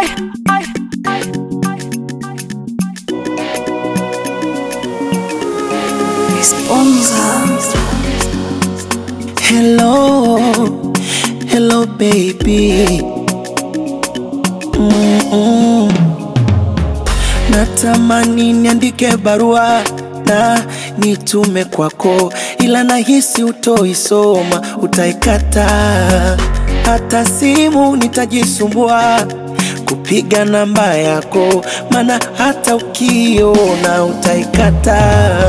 Ay, ay, Hello, hello baby. Mm-mm. Natamani niandike barua na nitume kwako, ila nahisi utoisoma, utaikata. Hata simu nitajisumbua kupiga namba yako, maana hata ukiona utaikata.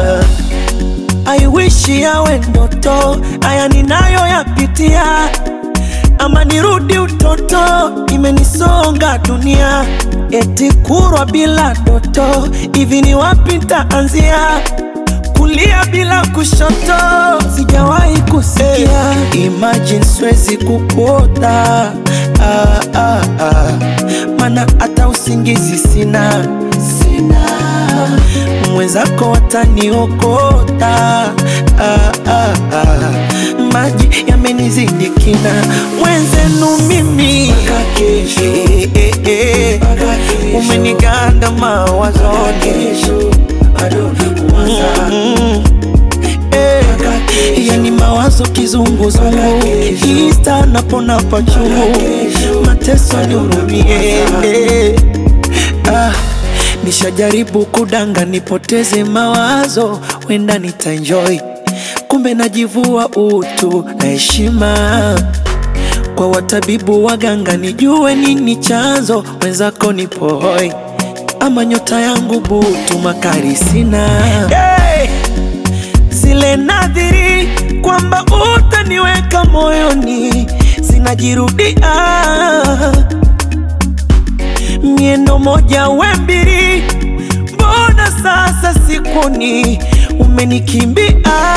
I wish yawe ndoto, haya ninayoyapitia, ama nirudi utoto, imenisonga dunia, eti kurwa bila doto, hivi ni wapi nitaanzia? Kulia bila kushoto, sijawahi kusikia. Imagine siwezi kukuota, ah, ah, ah. Mana hata usingizi sina, sina mwenzako wataniokota ah, ah, ah. Maji yamenizidi kina, mwenzenu mimi eh, eh, eh. umeniganda mawazoni Mm, eh. yani mawazo kizunguzungu, ista napona pachungu, mateso nihurumie eh. ah. Nishajaribu kudanga nipoteze mawazo, wenda nitaenjoy, kumbe najivua utu na heshima kwa watabibu waganga, nijue nini chanzo, wenzako nipo hoi, ama nyota yangu butu, makari sina hey! zile nadhiri kwamba utaniweka moyoni zinajirudia miendo moja we mbili, mbona sasa sikuni umenikimbia?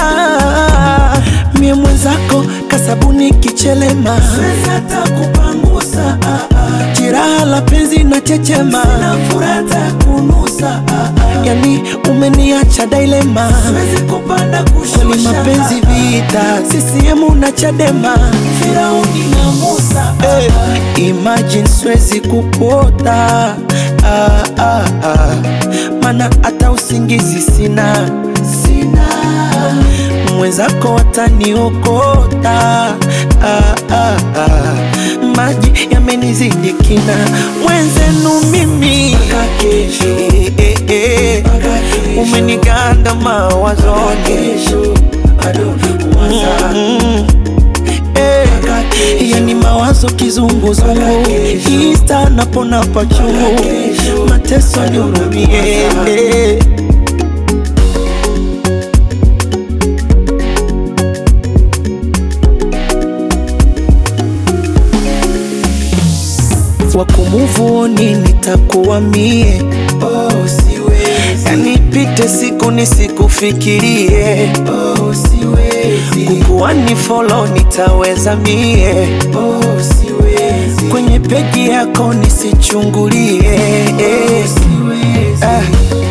Mie mwenzako kasabuni kichelema, siwezi hata kupangusa jiraha la penzi na chechema, sina furata kunusa yani umeniacha dilema, siwezi kupanda kushusha, kwani mapenzi vita, CCM na Chadema, Firauni na Musa hey, imagine siwezi kupota ah, ah, ah. Mana hata usingizi sina, sina mwenzako wataniokota ah, ah, ah. Maji yamenizidi kina, mwenzenu mimi eh, eh, eh. umeniganda mawazoni Mm, eh. yani mawazo kizunguzungu, ista napona pachungu, mateso nihurumie eh. wakumuvuni nitakuwa mie oh, siwezi. Yani pite siku nisikufikirie oh, siwezi. Kukuwa ni follow nitaweza mie oh, siwezi. Kwenye peji yako nisichungulie oh, siwezi. Ah,